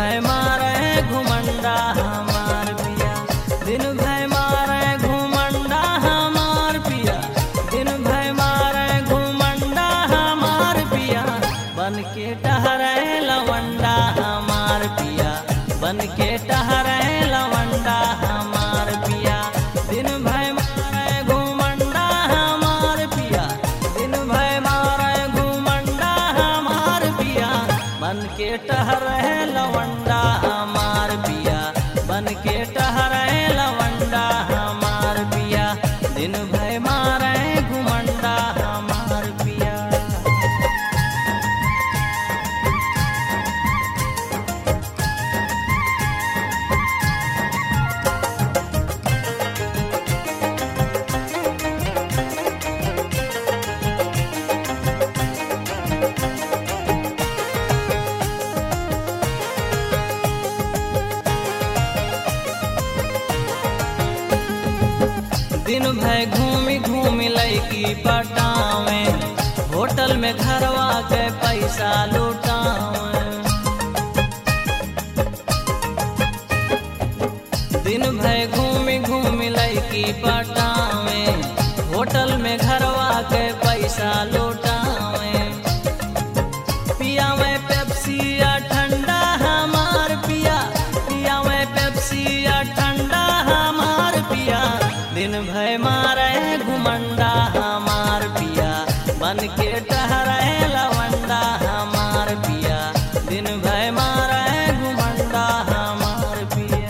भय मारे घुमंडा हमार पिया दिन भय मारे घुमंडा हमार पिया दिन भय मारे घुमंडा हमार पिया बन के टहरे लवंडा हमार पिया बन के टहरे लवंडा हमार पिया दिन भय मारे घुमंडा हमार पिया दिन भय मारे घुमंडा हमार पिया बन के टहरे लवंडा हमार पिया बन के टहरे लवंडा हमार पिया दिन भय मारे घुमंडा हमार पिया दिन भर घूमी घूमी लैकी पटावे होटल में घरवा के पैसा लुटावे दिन भर घूमी घूमी लैकी पटावे होटल में घरवा के पैसा लुटावे पिया में पेप्सी या ठंडा हमार पिया पिया में पेप्सी या ठंडा हमार पिया दिन भय मारे घुमंडा हमार पिया बन के टहरे लवंडा हमार पिया दिन भय मारे घुमंडा हमार पिया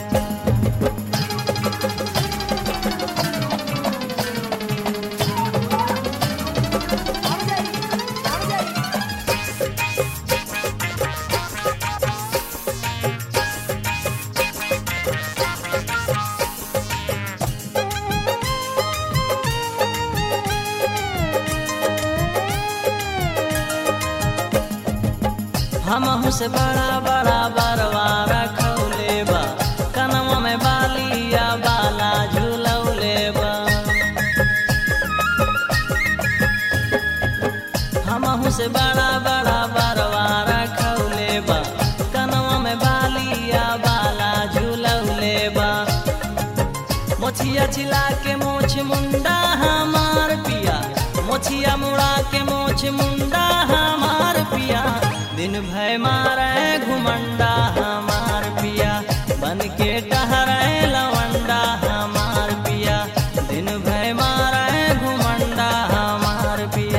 हम से बड़ा बड़ा बरवा रखौले बा कनवा में बालिया बाला झूलौले बा हम से बड़ा बड़ा बरवा रखौले बा कनवा में बालिया बाला झूलौले बा मोछिया छिला के मोछ मुंडा हमार पिया मोछिया मुड़ा के मोछ मुंडा हमार पिया दिन भय मारे घुमंडा हमार पिया बन के टहरे लवंडा हमार पिया दिन भय मारे घुमंडा हमार पिया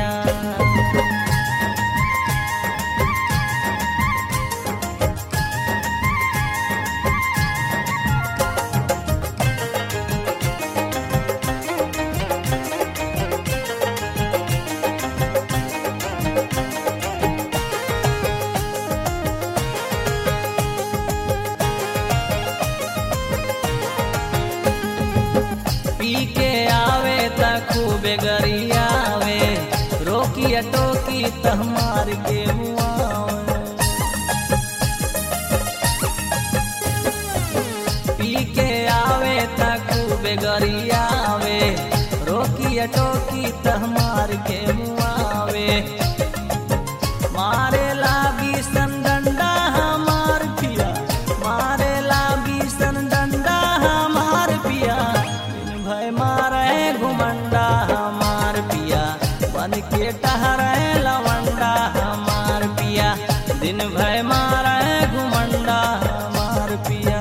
पी के आवे त खूबे गरियावे रोकी टोकी त मार के मुआवे पी के आवे त खूबे गरियावे रोकी टोकी त मार के मुआवे मारे लागी सन डंडा हमार पिया मारे लागी सन डंडा हमार पिया दिन भय मारे घुमंडा हमार पिया बन के टहरे लवंडा हमार पिया दिन भय मारे घुमंडा हमार पिया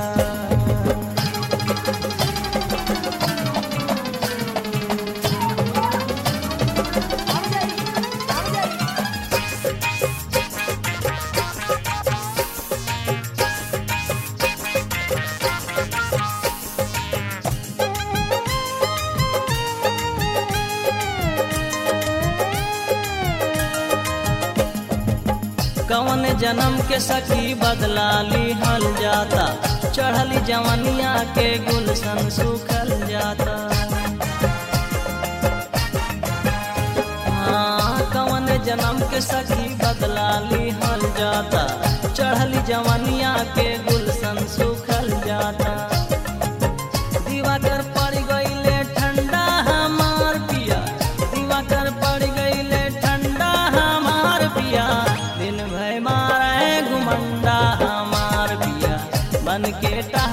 कौन जन्म के सखी बदला लिहल जाता चढ़ली जवनिया के गुलशन सुखल जाता हाँ, कौन जन्म के सखी बदला लिहल जाता चढ़ली जवनिया के गुलशन सुखल जाता दिवाकर पड़ गईले ठंडा हमार पिया दिवाकर पड़ गईले ठंडा हमार पिया दिन भय मारे घुमंडा हमार पिया बन के टा